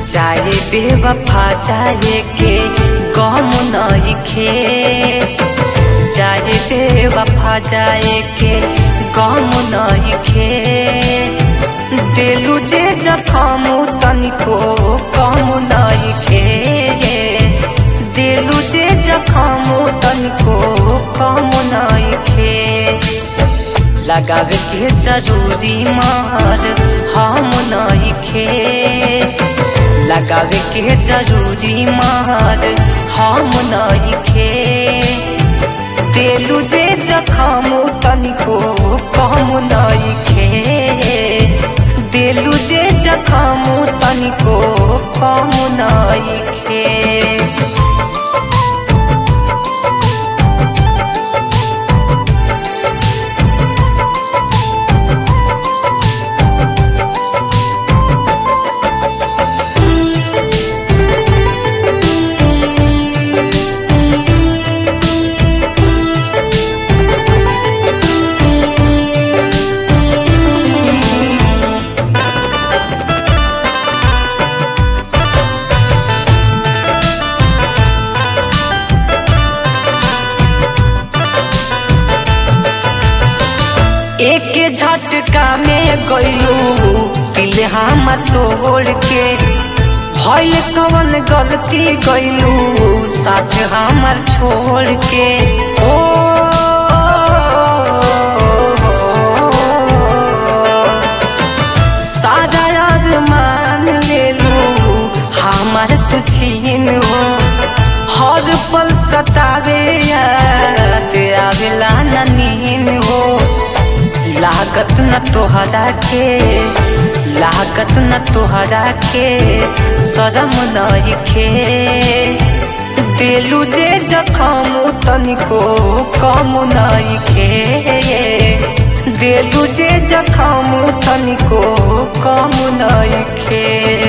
चाहे बेवफा चाहे के गम नइखे चाहे बेवफा जाए के गम नइखे दिलु जे जखम तनिको कम नइखे दिलु जे जखम तनिको कम नइखे लगावे के जरूरी मार हम नइखे लगावे के जरूरी मार हम नइखे दिलु जे जखम तनिको कम नइखे दिलु जे जखम तनिको कम नइखे एक झटका में गइलू दिल हम तोड़ के भइल कवन गलती गइलू साथ हमर छोड़ के ओ सारा अरमान लेलू हमार तू छीन हो हर पल सतावे याद आवेला ना नीन हो लागत न तोहरा के लागत न तोहरा के शरम नइखे दिलु जे जखम तनिको कम नइखे दिलु जे जखम तनिको कम नइखे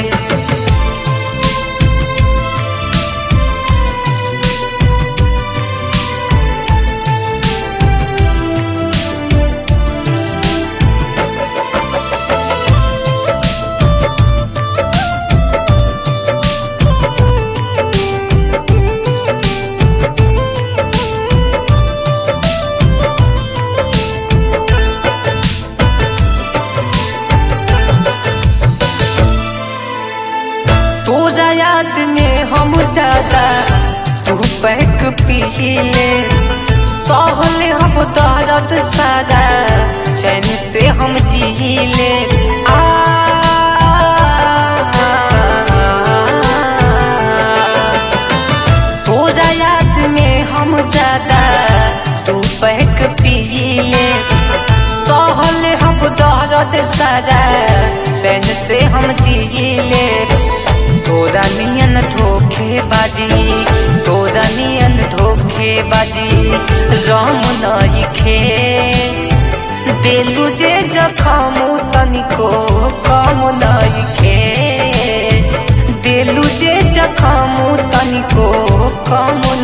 तोरा याद में हम ज्यादा तू पैक पीले सहले हम दर्द सारा चैन से हम जीले आ तोरा याद में हम ज्यादा तू पैक पीले सहले हम दर्द सारा चैन से हम जीले तोरा नियन धोखे बाजी तोरा नियन धोखे बाजी राम नइखे दिलु जे जखम तनिको कम नइखे दिलु जे जखम तनिको कम